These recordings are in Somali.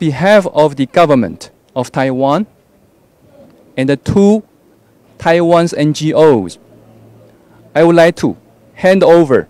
behalf of the government of Taiwan and the two Taiwan's NGOs, I would like to hand over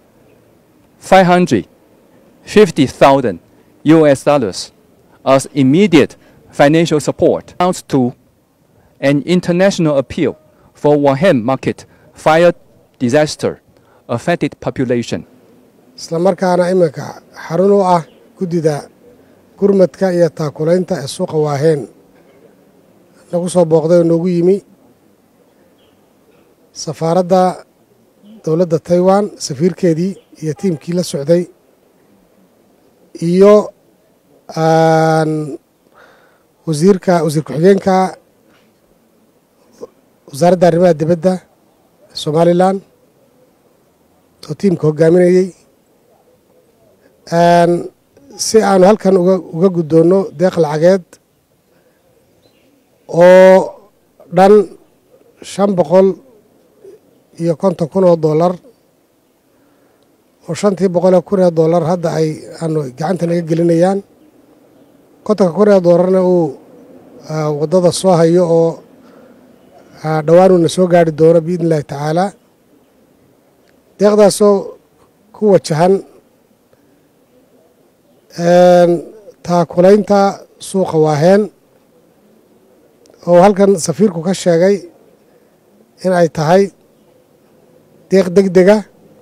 550,000 US dollars as immediate financial support out to an international appeal for Wuhan market fire disaster affected population. isla markaana iminka xarun u ah guddida gurmadka iyo taakulaynta ee suuqa waaheen nagu soo booqday oo noogu yimi safaaradda dowladda taiwan safiirkeedii iyo tiimkii la socday iyo wasiirka wasiir ku-xigeenka wasaaradda arrimaha dibadda somalilan oo tiimka hoggaaminayey si aanu halkan uga guddoonno deeq lacageed oo dhan shan boqol iyo konton kun oo dollar oo shantii boqol ee kun ee dollar hadda ay aanu gacanta naga gelinayaan kontonka kun ee dollarna uu waddada soo hayo oo dhowaanuuna soo gaari doono biidni illaahi tacaala deeqdaasoo ku wajahan taakulaynta suuqa waaheen oo halkan safiirku ka sheegay in ay tahay deeq deg dega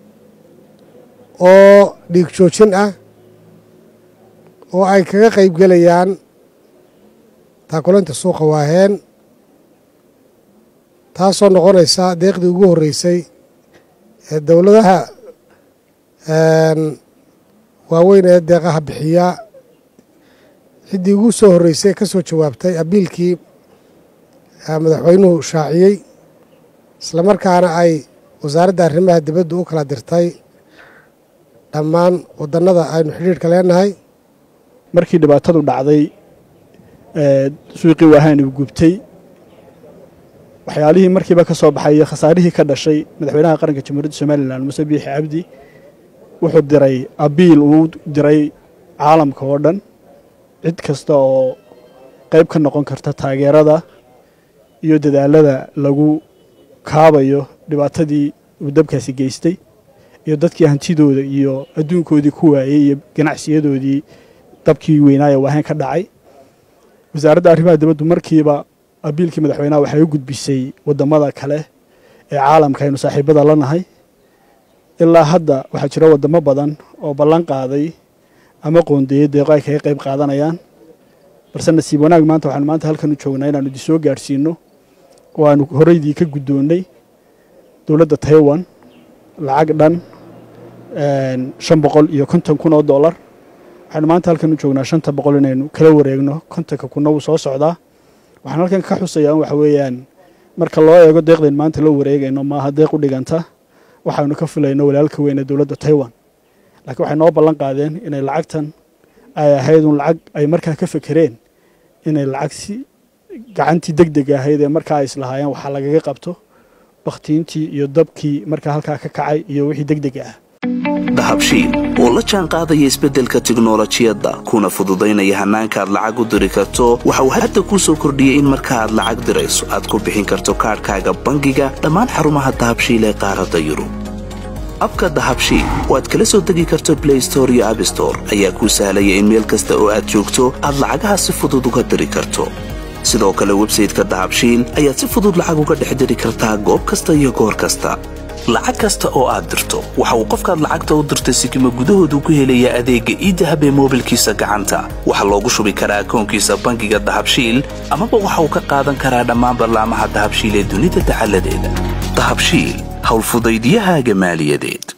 oo dhiig joojin ah oo ay kaga qayb gelayaan taakulaynta suuqa waaheen taasoo noqonaysa deeqdii ugu horreysay ee dowladaha waaweyn ee deeqaha bixiya ciddii ugu soo horreysay ka soo jawaabtay abiilkii madaxweynuhu shaaciyey isla markaana ay wasaaradda arrimaha dibaddu u kala dirtay dhammaan waddannada aynu xidhiidhka leenahay markii dhibaatadu dhacday suuqii waahaan uu gubtay waxyaalihii markiiba ka soo baxay iyo khasaarihii ka dhashay madaxweynaha qaranka jamhuuriyadda somalilan muse biixi cabdi wuxuu diray abiil uu diray caalamka oo dhan cid kasta oo qayb ka noqon karta taageerada iyo dadaalada lagu kaabayo dhibaatadii uu dabkaasi geystay iyo dadkii hantidooda iyo adduunkoodii ku waayey iyo ganacsiyadoodii dabkii weynaaye waahayn ka dhacay wasaaradda arrimaha dibaddu markiiba abiilkii madaxweynaha waxay u gudbisay waddamada kale ee caalamka aynu saaxiibada la nahay ilaa hadda waxaa jira waddamo badan oo ballan qaaday ama qoondeeyey deeqo ay kaga qayb qaadanayaan balse nasiib wanaag maanta waxaanu maanta halkan u joognaa inaanu idin soo gaadhsiinno oo aanu horeydii ka guddoonnay dowladda taiwan lacag dhan shan boqol iyo konton kun oo dollar waxaanu maanta halkan u joognaa shanta boqol inaynu kala wareegno kontonka kunna wuu soo socdaa waxaan halkan ka xusayaa waxa weeyaan marka loo eego deeqdayn maanta loo wareegayno maaha deeq u dhiganta waxaanu ka filayno walaalka weyn ee dowladda taiwan laakiin waxay noo ballan qaadeen inay lacagtan ay ahayd un lacag ay markaa ka fekereen inay lacag si gacantii deg deg ahayd ee markaa ay islahaayeen waxaa lagaga qabto bakhtiintii iyo dabkii markaa halkaa ka kacay iyo wixii deg deg ah dahabshiil oo la jaan qaadaya isbeddelka tiknolojiyadda kuna fududaynaya hannaanka aad lacag u diri karto waxa uu hadda kuu soo kordhiyey in marka aad lacag dirayso aad ku bixin karto kaadhkaaga bangiga dhammaan xarumaha dahabshiil ee qaaradda yurub abka dahabshiil oo aad kala soo degi karto blay store iyo abstore ayaa kuu sahlaya in meel kasta oo aad joogto aad lacagaha si fudud uga diri karto sidoo kale websayteka dahabshiil ayaad si fudud lacag uga dhex diri kartaa goob kasta iyo goor kasta lacag kasta oo aad dirto waxa uu qofkaad lacagta u dirtay sikima gudahoodu ku helayaa adeegga iidahab ee moobilkiisa gacanta waxaa loogu shubi karaa akoonkiisa bangiga dahabshiil amaba waxa uu ka qaadan karaa dhammaan ballaamaha dahabshiil ee dunida dacaladeeda dahabshiil howlfudaydyahaaga maaliyadeed